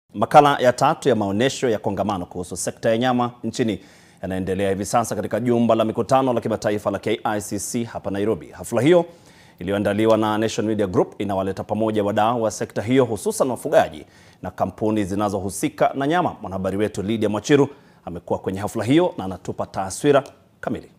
Makala ya tatu ya maonyesho ya kongamano kuhusu sekta ya nyama nchini yanaendelea hivi sasa katika jumba la mikutano la kimataifa la KICC hapa Nairobi. Hafla hiyo iliyoandaliwa na Nation Media Group inawaleta pamoja wadau wa sekta hiyo hususan wafugaji na kampuni zinazohusika na nyama. Mwanahabari wetu Lydia Mwachiru amekuwa kwenye hafla hiyo na anatupa taswira kamili.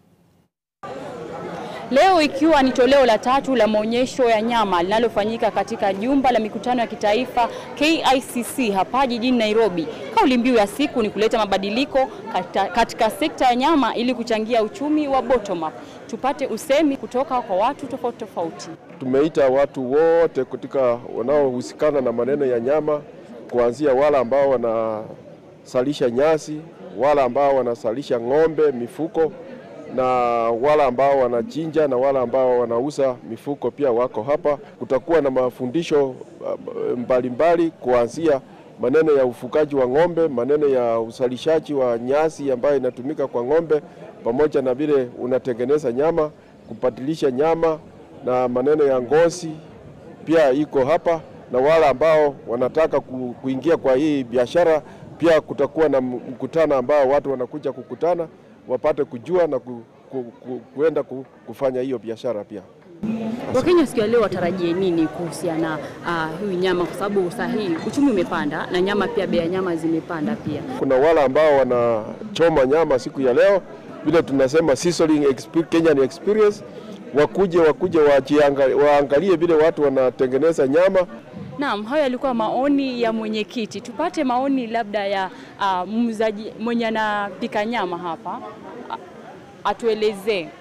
Leo ikiwa ni toleo la tatu la maonyesho ya nyama linalofanyika katika jumba la mikutano ya kitaifa KICC hapa jijini Nairobi. Kauli mbiu ya siku ni kuleta mabadiliko katika, katika sekta ya nyama ili kuchangia uchumi wa bottom up. Tupate usemi kutoka kwa watu tofauti tofauti. Tumeita watu wote katika wanaohusikana na maneno ya nyama, kuanzia wale ambao wanasalisha nyasi, wale ambao wanasalisha ng'ombe, mifuko na wale ambao wanachinja na wale ambao wanauza mifuko pia wako hapa. Kutakuwa na mafundisho mbalimbali kuanzia maneno ya ufugaji wa ng'ombe, maneno ya uzalishaji wa nyasi ambayo inatumika kwa ng'ombe, pamoja na vile unatengeneza nyama, kubadilisha nyama na maneno ya ngozi pia iko hapa, na wale ambao wanataka kuingia kwa hii biashara pia kutakuwa na mkutano ambao watu wanakuja kukutana wapate kujua na ku, ku, ku, kuenda ku, kufanya hiyo biashara pia. Wakenya siku ya leo watarajie nini kuhusiana na uh, hii nyama, kwa sababu saa hii uchumi umepanda na nyama pia, bei ya nyama zimepanda pia. Kuna wale ambao wanachoma nyama siku ya leo, vile tunasema sizzling experience, Kenyan experience, wakuje wakuje waangalie vile watu wanatengeneza nyama. Naam, hayo yalikuwa maoni ya mwenyekiti. Tupate maoni labda ya uh, muuzaji mwenye anapika nyama hapa, atuelezee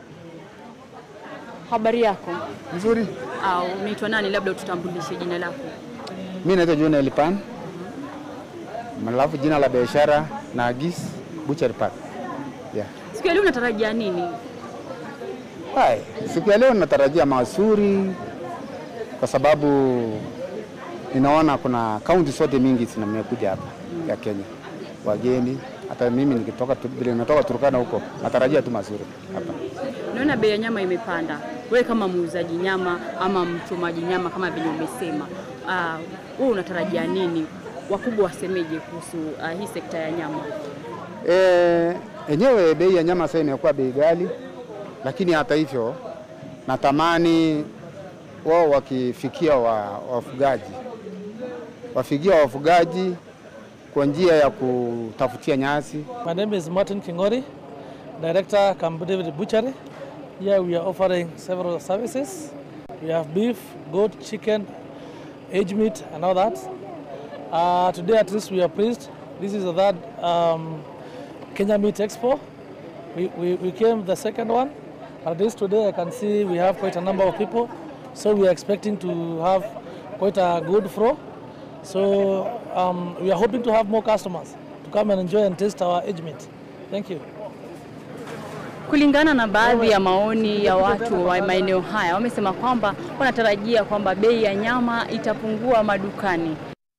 habari yako. Nzuri. Au unaitwa nani? Labda ututambulishe jina lako. Mimi naitwa John Elipan, alafu jina la biashara na Agis Butchery Park. Yeah. Siku ya leo unatarajia nini? Hai, siku ya leo natarajia mazuri kwa sababu ninaona kuna kaunti zote mingi zimekuja hapa ya Kenya, wageni. Hata mimi nikitoka vile nimetoka Turkana huko, natarajia tu mazuri hapa. Naona bei ya nyama imepanda. Wewe kama muuzaji nyama ama mchomaji nyama kama vile umesema, uh, wewe unatarajia nini? Wakubwa wasemeje kuhusu uh, hii sekta ya nyama? Eh, enyewe bei ya nyama sasa imekuwa bei ghali, lakini hata hivyo natamani wao wakifikia wa, wafugaji wafikia wafugaji kwa njia ya kutafutia nyasi. My name is Martin Kingori, Director Camp David Butchery. Here we are offering several services. We have beef, goat, chicken, aged meat and all that. Uh, today at least we are pleased. This is the third um, Kenya Meat Expo. We, we, we came the second one. At least today I can see we have quite a number of people. So we are expecting to have quite a good flow. So um, we are hoping to have more customers to come and enjoy and taste our aged meat. Thank you. Kulingana na baadhi ya maoni ya watu wa maeneo haya, wamesema kwamba wanatarajia kwamba bei ya nyama itapungua madukani.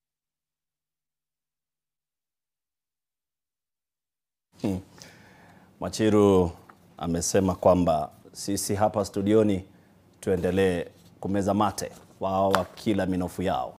Hmm. Machiru amesema kwamba sisi hapa studioni tuendelee kumeza mate, wao wakila minofu yao.